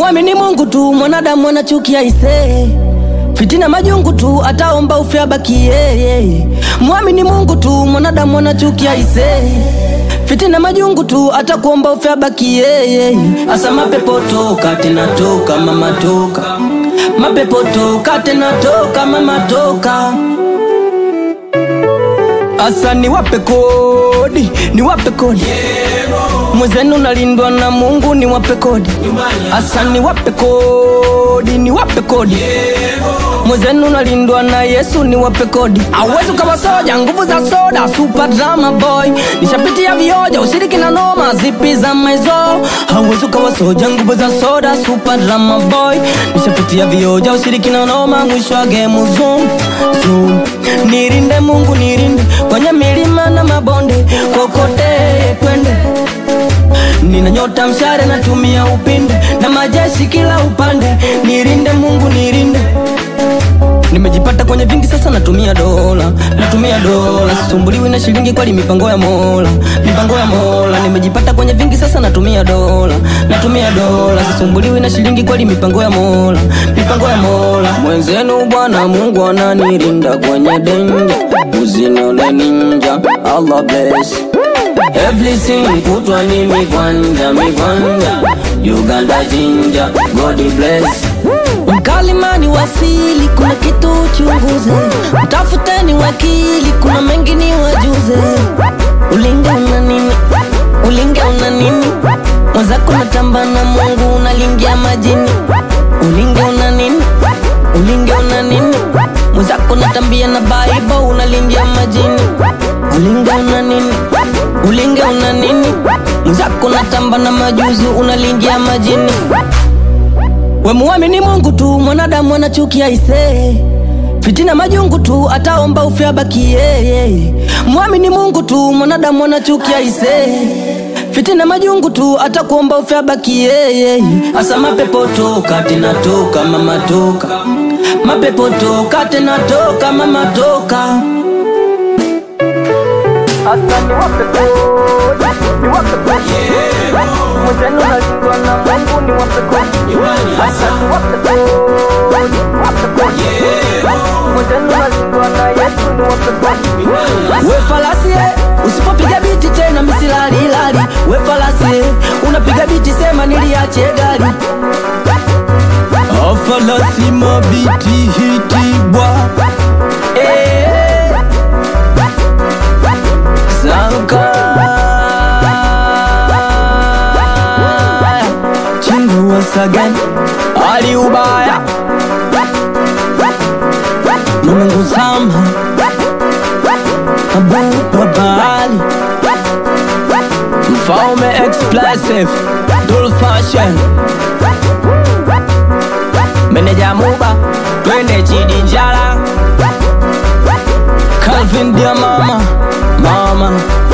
Wemuamini Mungu tu, mwanadamu anachukia ise fitina majungu tu, ataomba ufe abaki yeye. Mwamini Mungu tu, mwanadamu anachukia ise fitina majungu tu, atakuomba ufe abaki yeye. Asa mapepo toka tena toka, mama toka, mapepo toka tena toka, mama toka. Asa niwape kodi, niwape kodi mwezenu nalindwa na Mungu, niwape kodi. Asa niwape kodi, niwape kodi mwezenu nalindwa na Yesu, niwape kodi. Awezi ukawa soja, nguvu za soda, super drama boy, nishapitia vioja, ushiriki na noma, zipi za maizo. Hawezi ukawa soja, nguvu za soda, super drama boy, nishapitia vioja, ushiriki na noma, mwisho wa game zoom zoom. Nirinde Mungu, nirinde kwenye milima na mabonde, kokote twende Nina nyota mshare natumia upinde na majeshi kila upande, nirinde Mungu nirinde. Nimejipata kwenye vingi sasa, natumia dola, natumia dola, sisumbuliwi na shilingi, kweli mipango ya Mola, mipango ya Mola. Nimejipata kwenye vingi sasa, natumia dola, natumia dola, sisumbuliwi na shilingi, kweli mipango ya Mola, mipango ya Mola. Mwenzenu Bwana Mungu ananilinda kwenye denja, usinione ninja, Allah bless Everything kutwa ni mikwanja mikwanja Uganda jinja God bless Mkalimani wasili kuna kitu chunguze Mtafuteni wakili kuna mengi ni wajuze Ulinge una nini? Ulinge una nini? Mwenzako natamba na Mungu unalingia majini Ulinge una nini? Ulinge una nini? Mwenzako natambia na Bible unalingia majini Ulinge una nini? Ulinge una nini? Mwenzako natamba na majuzi unalingia majini. We muamini Mungu tu, mwanadamu anachukia ise fitina majungu tu, ataomba ufe abaki yeye. Muamini Mungu tu, mwanadamu anachukia ise fitina majungu tu, atakuomba ufe abaki yeye. Asa mapepo toka tena toka, mama toka, mapepo toka tena toka, mama toka. Asa niwape kodi, niwape kodi Mwenzenu nalindwa na Mungu niwape kodi Asa niwape kodi, niwape kodi Mwenzenu nalindwa na Yesu niwape kodi We falasi eh, usipopiga biti tena misilali lali We falasi eh, unapiga biti sema niliache gari Afalasi mabiti hiti bwa eh. Zanka Chingu once again Ali ubaya Mungu sama Abu Babali Mfaume explosive Dul fashion Meneja Muba Twende chidi njala Calvin dia mama Mama